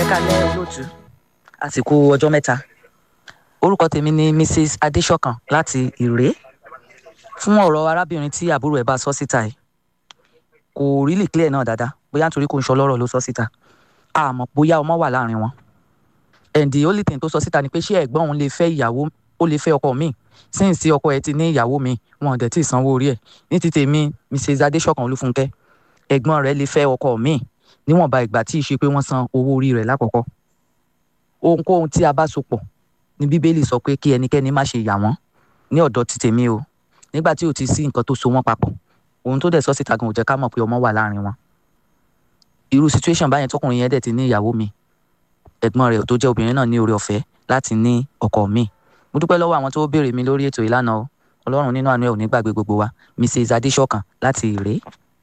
ẹ kalẹ́ olóòtú àsìkò ọjọ́ mẹ́ta orúkọ tèmi ni mrs adéṣọ̀kan láti ìré fún ọ̀rọ̀ arábìnrin tí àbúrò ẹ̀ bá sọ síta yìí kò really clear náà dáadáa bóyá nítorí kò ń sọ lọ́rọ̀ ló sọ síta àmọ́ bóyá ọmọ wà láàrin wọn and the only thing tó sọ síta ni pé ṣé ẹ̀gbọ́n òun lè fẹ́ ìyàwó ó lè fẹ́ ọkọ mi since tí ọkọ ẹ̀ ti ní ìyàwó mi wọn ò dẹ̀ tí ì sanwó orí ẹ̀ ní ti tèmi mrs adéṣọ̀kan olúfúnkẹ́ ẹ̀gbọ́n rẹ̀ lè fẹ́ ọkọ mi níwọ̀nba ìgbà tí ì ṣe pé wọ́n san owó orí rẹ̀ lákọ̀ọ́kọ́ ohunkóhun tí a bá so pọ̀ ní bíbélì sọ pé kí ẹnikẹ́ni má ṣe yà wọ́n ní ọ̀dọ̀ ti tèmi o nígbà tí ò ti sí nǹkan tó so wọ́n papọ̀ ohun tó dẹ̀ sọ síta gan ò jẹ́ ká mọ̀ pé ọmọ wà láàrin wọn irú situation báyẹn tọkùnrin yẹn dẹ̀ ti ní ìyàwó mi ẹ̀gbọ́n rẹ̀ tó jẹ́ obìnrin náà ní oore ọ̀fẹ́ láti ní ọkọ mi mo dúpẹ́ lọ́wọ́ àwọn tó béèrè mi lórí ètò ìlànà o ọlọ́run nínú àánú ẹ̀ ò ní gbàgbé gbogbo wa mrs adéṣọ̀kan láti ìrè.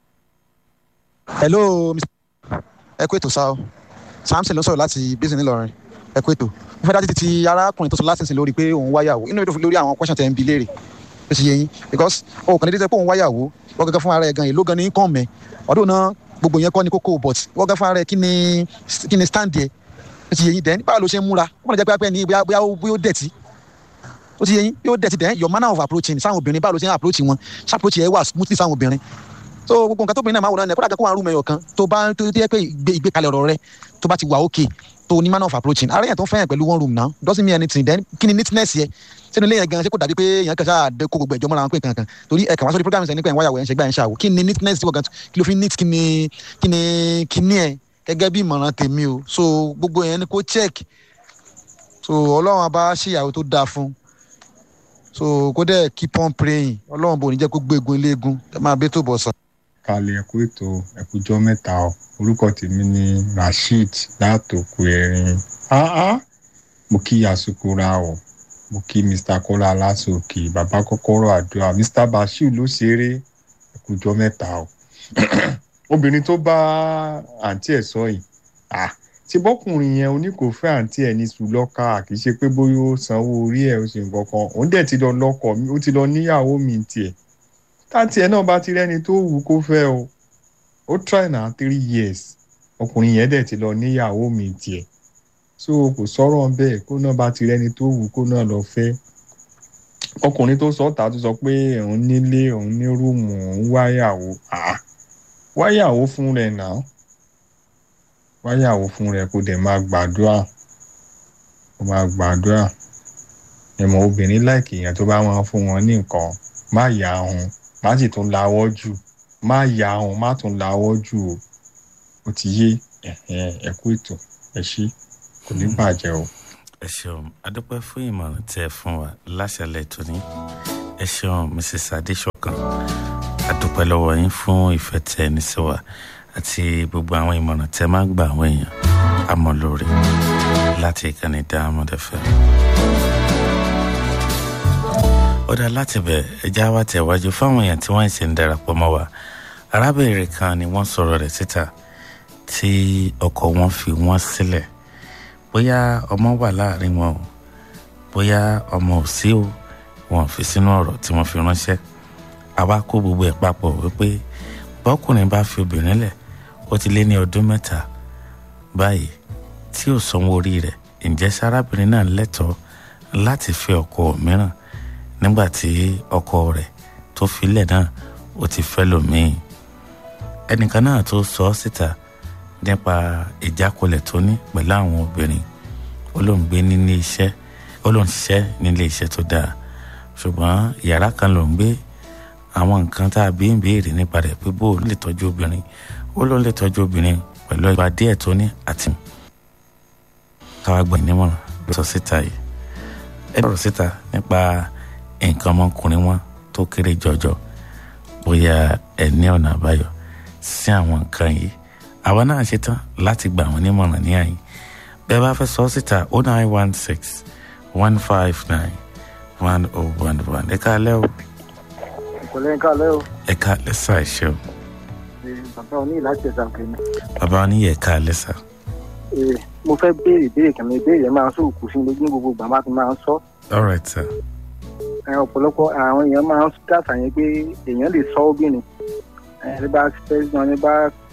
hello ẹ kú ètò sá o samson ló sọ̀rọ̀ láti bísí ńìlọrin ẹ kú ètò mo fẹ́ dájú ti ti arákùnrin tó sọ láti sìn lórí pé òun wáyàwó inú mi tó fi lórí àwọn question tẹ̀ ń bi léèrè ó ti yé yín because o kàn ní dídẹ́ pé òun wáyàwó wọ́n gẹ́gẹ́ fún ara ẹ̀ gan èló gan ní kàn mẹ́ ọdún náà gbogbo yẹn kọ́ ni kókó but wọ́n gẹ́gẹ́ fún ara ẹ̀ kí ni kí ni stand yẹ ó ti yé yín dẹ́n báwo ló ṣe ń múra wọ́n lè jẹ́ pé ní bóyá bóyá ó dẹ̀tí ó ti yé yín yóò dẹ̀tí dẹ́n your manner of approaching sáwọn obìnrin báwo ló ṣe ń approach wọn ṣe approach yẹ wà smoothly sáwọn obìnrin so gbogbo nǹkan tóbìnrin náà máa wò náà ni kódà kó wà rúmọ ẹyọ kan tó bá tó yẹ pé ìgbékalẹ̀ ọ̀rọ̀ rẹ tó bá ti wà okay tó ní manner of approaching ara yẹn tó ń fẹ́yàn pẹ̀lú one room now doesn't mean anything then kí ni neatness yẹ sínú ilé yẹn gan ṣé kò dàbí pé èèyàn kan ṣáà dé kó gbogbo ẹ̀jọ́ mọ́ra wọn pé kankan torí ẹ̀ka wá sórí program ṣe ní pé ẹ̀ ń wáyàwó ẹ̀ ń ṣe gbà ẹ̀ ń ṣàwò kí ni neatness tí wọ́n gan kí ló fi neat kí ni kí ni kí ni ẹ̀ gẹ́gẹ́ bí ìmọ̀ràn tèmi o so gbogbo yẹn ni kó check so ọlọ́run abá ṣèyàwó tó dáa fún so kó dẹ̀ keep on praying ọlọ́run bò ní jẹ́ kó gbégun iléegun ẹ máa bẹ́ tó bọ̀ sàn kalẹ̀ ẹ̀kú ètò ẹ̀kújọ́ mẹ́ta o orúkọ tèmi ni rasheed látòkù ẹ̀rin mo kí asukura o mo kí mr kọ́lá aláṣọkè bàbá kọ́kọ́rọ́ àdúrà mr bashir ló ṣeré ẹ̀kújọ́ mẹ́ta o obìnrin tó bá àǹtí ẹ̀ sọ yìí ṣe bọ́kùnrin yẹn oníkòfẹ́ àǹtí ẹ̀ ní sùlọ́kà kì í ṣe pé bóyá ó sanwó orí ẹ̀ ó ṣe nǹkan kan òun dẹ̀ ti lọ lọ́kọ mi ó ti lọ níyàwó mi tiẹ̀ táǹtì ẹ̀ náà bá ti rẹ́ni tó wù kó fẹ́ o ó try na three years ọkùnrin yẹn dẹ̀ ti lọ níyàwó mi tiẹ̀ so kò sọ̀rọ̀ bẹ́ẹ̀ kó náà bá ti rẹ́ni tó wù kó náà lọ fẹ́ ọkùnrin tó sọ ta tó sọ pé òun nílé òun ní rúùmù òun wáyàwó wáyàwó fún rẹ̀ náà wáyàwó fún rẹ̀ kó dẹ̀ máa gbàdúrà kó máa gbàdúrà ẹ̀mọ́ obìnrin láìkì èèyàn tó bá máa fún wọn ní nǹkan má yà á hun má sì tún lawọ́ jù má yà á hun má tún lawọ́ jù o ó ti yé ẹ̀kú ètò ẹ ṣí kò ní bàjẹ́ o. ẹ ṣeun adúpẹ́ fún ìmọ̀ràn tẹ́ ẹ fún wa láṣẹlẹ̀ tóní ẹ ṣeun mrs adéṣọkan adúpẹ́ lọ́wọ́ yín fún ìfẹ́ tẹ́ ẹ ní sí wa àti gbogbo àwọn ìmọ̀ràn tẹ́ máa gba àwọn èèyàn àmọ́ lórí láti ìkànnì diamond fm ó dá láti bẹ̀ ẹja wa tẹ̀wájú fáwọn èèyàn tí wọ́n ṣe ń darapọ̀ mọ́ wa arábìnrin kan ni wọ́n sọ̀rọ̀ rẹ̀ síta tí ọkọ wọn fi wọ́n sílẹ̀ bóyá ọmọ wà láàrin wọn o bóyá ọmọ ò sí o wọn fi sínú ọ̀rọ̀ tí wọ́n fi ránṣẹ́ àwa kó gbogbo ẹ̀ papọ̀ wípé bọ́kùnrin bá fi obìnrin lẹ̀ ó ti lé ní ọdún mẹ́ta báyìí tí ò sanwó orí rẹ̀ ǹjẹ́ sárábìnrin náà lẹ́tọ̀ọ́ láti fẹ́ ọkọ mìíràn nígbà tí ọkọ rẹ̀ tó filẹ̀ náà ó ti fẹ́ lòmíì ẹnìkan náà tó sọ ọ́ síta nípa ìjákulẹ̀ tó ní pẹ̀lú àwọn obìnrin ó lóun gbé nílé iṣẹ́ ó lóun ṣiṣẹ́ nílé iṣẹ́ tó dáa ṣùgbọ́n yàrá kan ló ń gbé àwọn nǹkan tá a bí ń béèrè nípa rẹ̀ pé bó lè tọ́jú obìnrin ó lóun lè tọ́jú obìnrin pẹ̀lú ìgbà díẹ̀ tó ní àti káwá gbọ́ ìnímọ̀ràn ló sọ síta yìí ẹ bọ̀rọ̀ síta nípa nǹkan ọmọkùnrin wọn tó kéré jọjọ bóyá ẹ ní ọ̀nà àbáyọ sí àwọn nǹkan yìí àwa náà ṣe tán láti gbà wọn nímọ̀ràn ní àyè bẹ́ẹ̀ bá fẹ́ sọ síta o nine one six one five nine one oh one one ẹ káalẹ́ o. ìpínlẹ̀ kálẹ̀ o. ẹ káalẹ́ sá ẹ ṣeun. bàbá oní láti ẹ̀sà kìíní. bàbá oníyẹ káalẹ́ sá. mo fẹ́ béèrè ìbéèrè kan mi ìbéèrè máa ń sòkù sí mi ní gbogbo ìgbà máa fi máa ń sọ. all right sir. ọ̀pọ̀lọpọ̀ àwọn èèyàn máa ń dàtà yẹn pé èèyàn lè sọ obìnrin ẹni bá fẹ́ yan ni bá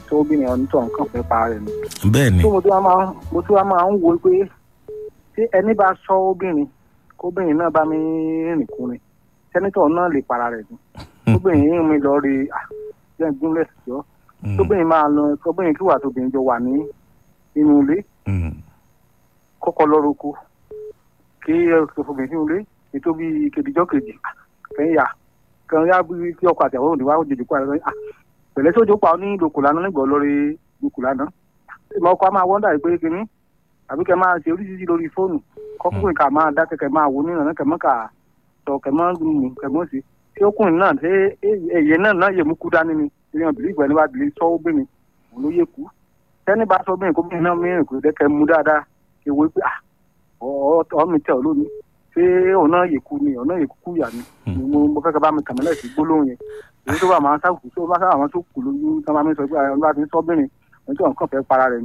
sọ obìnrin ọ̀hún tó nǹkan fẹ́ para rẹ̀ ni. bẹ́ẹ̀ ni tó mo tún wá máa mo tún wá máa ń wo pé tí ẹni bá sọ obìnrin kóbìnrin náà bá mi rìn kúrin sẹ́nitọ̀ náà lè para rẹ̀ ni tóbìnrin yín mi lọ rí jẹ́ gúnlẹ̀ jọ Mm, tóbìnrin máa lọ tóbìnrin kí wà tóbìnrin jọ wà ní inú ilé mm, kọ́kọ́ lọ́rọ̀ oko kí ọkùnrin sínú ilé ètò bíi kejìjọ́ kejì kẹ́yìn yà kan yá bí kí ọkọ̀ àti àwọn òdìwà òjòjì kó àlọ́ à pẹ̀lẹ́ sójú pa ní lòkù lánàá nígbà lórí lòkù lánàá ìmọ̀ ọkọ̀ a máa wọ́ndà pé kínní àbí kẹ́ máa ṣe oríṣiríṣi lórí fóònù kọ́kùnrin ká máa dá kẹ́kẹ́ máa wò nínú kẹ́mọ́ ká sọ kẹ́mọ́ mú kẹ́mọ́ sí tí ọkùnrin náà ṣe èyẹ náà náà yẹ mú kú dání ni ìyẹn bìlí ìgbà nípa bìlí sọ obìnrin òun ló yẹ kú tẹ́ni bá sọ obìnrin kó bìnrin náà mìíràn kò dẹ́kẹ́ mú dáadáa ìwé pé ah ọmọ tẹ ọ lónìí ṣé ọ̀nà yèkú ni ọ̀nà yèkú kú yà ni mo mo fẹ́ kẹ́ bá mi kàmílẹ̀ sí gbólóhùn yẹn èyí tó bá máa ń sáwùkú tó bá sáwà wọn tó kù lójú tó bá mi sọ pé àwọn bá ti ń sọ́bìnrin ẹni tó nǹkan fẹ́ para rẹ̀ ni